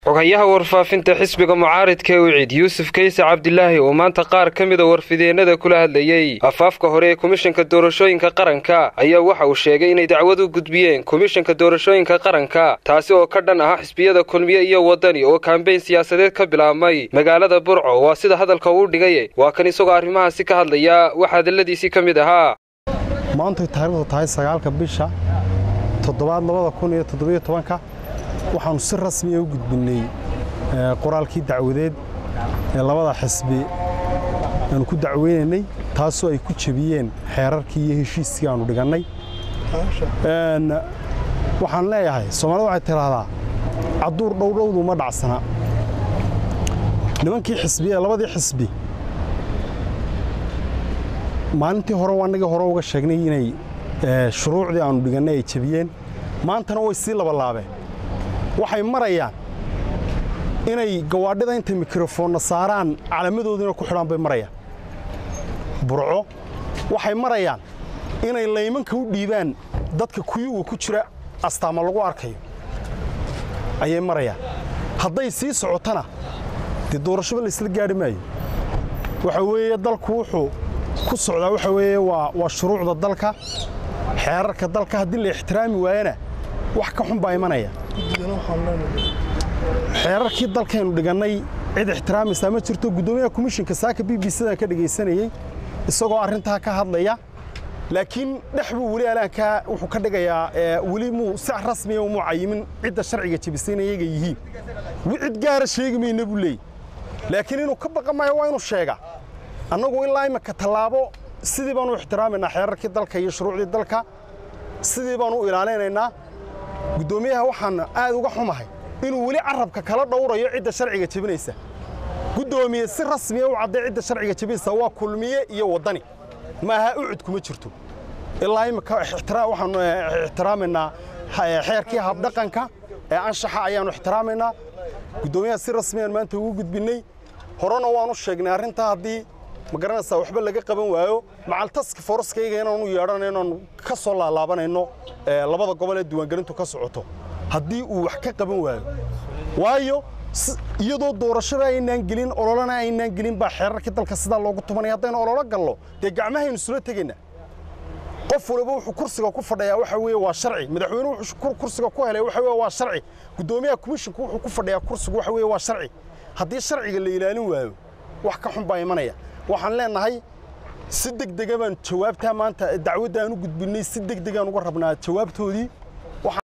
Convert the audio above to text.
xogayaha warfaafinta xisbiga mucaaridka wicid yuusuf kayse cabdilaahi oo maanta qaar ka mida warfideennada kula hadlayey afaafka hore ee komishanka doorashooyinka qaranka ayaa waxa uu sheegay inay dacwad u gudbiyeen komishanka doorashooyinka qaranka taasi oo ka dhan ah xisbiyada kulmiye iyo waddani oo kaambeyn siyaasadeed ka bilaabmay magaalada burco waa sida hadalka uu dhigay waa kan isagoo arrimahaasi ka hadlaya wax hadalladiisii ka mid ahaa maantay taariikhdu tahay sagaalka bisha toddobaad labada kun iyo toddobiyo tobanka waxaannu si rasmiya u gudbinnay qoraalkii dacwadeed ee labada xisbi aanu ku dacweynaynay taasoo ay ku jebiyeen xeerarkii iyo heshiiskii aannu dhigannay waxaan leeyahay soomaalida waxay tidhaahdaa cadduur dhowdhowdu ma dhacsana nimankii xisbi ee labadii xisbi maalintii hore annagii hore uga sheegnay inay shuruucdii aannu dhigannay ay jebiyeen maantana way sii labalaabeen waxay marayaan inay gawaadhida intay mikrofoonna saaraan calamadoodiina ku xidhaan bay marayaan burco waxay marayaan inay laymanka u dhiibaan dadka kuyuga ku jira astaama lagu arkayo ayay marayaan hadday sii socotana dee doorashaba laysla gaadhi maayo waxa weeye dalku wuxuu ku socdaa waxa weeye waa shuruucda dalka xeerarka dalka haddii la ixtiraami waayana wax ka xun baa imanaya xeerarkii dalkaynu dhigannay cid ixtiraamaysaa ma jirto guddoomiyaha komishinka saaka b b cdan ka dhegaysanayey isagoo arrintaa ka hadlaya laakiin dhex buu weli alaankaa wuxuu ka dhigayaa weli muu si rasmiya umuu cayimin cidda sharciga jebisayna iyaga yihiin cid gaara sheegi mayna buu leeyay laakiin inuu ka baqa maayo waa inuu sheega annagu ilaa imika tallaabo sidii baanu ixtiraamaynaa xeerarkii dalka iyo shuruucdii dalka sidii baanu u ilaalinaynaa guddoomiyaha waxaan aad uga xumahay inuu weli carabka kala dhowrayo cidda sharciga jebinaysa guddoomiye si rasmiya u cadday cidda sharciga jebinaysa waa kulmiye iyo waddani maaha ucud kuma jirto ilaa imika waxaanu ixtiraamaynaa xeerkii habdhaqanka ee anshaxa ayaannu ixtiraamaynaa guddoomiyaha si rasmiyaan maanta ugu gudbinnay horena waanu sheegnay arrintaa haddii ma garanaysaa waxba laga qaban waayo macaltaska foroskayga inaanu yeedhana inaanu ka soo laalaabanayno labada gobol ee diiwaangelintu ka socoto haddii uu wax ka qaban waayo waayo iyadoo doorashada aynaan gelin ololana aynaan gelin baa xeerarkii dalka sidaa loogu tumanaya haddaynu ololo gallo dee gacmahaynu isula tegaynaa qof waliba wuxuu kursiga ku fadhiyaa waxa weeye waa sharci madaxweynuhu wuxuu kursiga ku helay waxa weeye waa sharci guddoomiyaha komishinku wuxuu ku fadhiyaa kursigu waxa weeye waa sharci haddii sharciga la ilaalin waayo wax ka xun baa imanaya waxaan leenahay si degdega baan jawaabtaa maanta dacwadda aan u gudbinnay si degdegaan uga rabnaa jawaabtoodii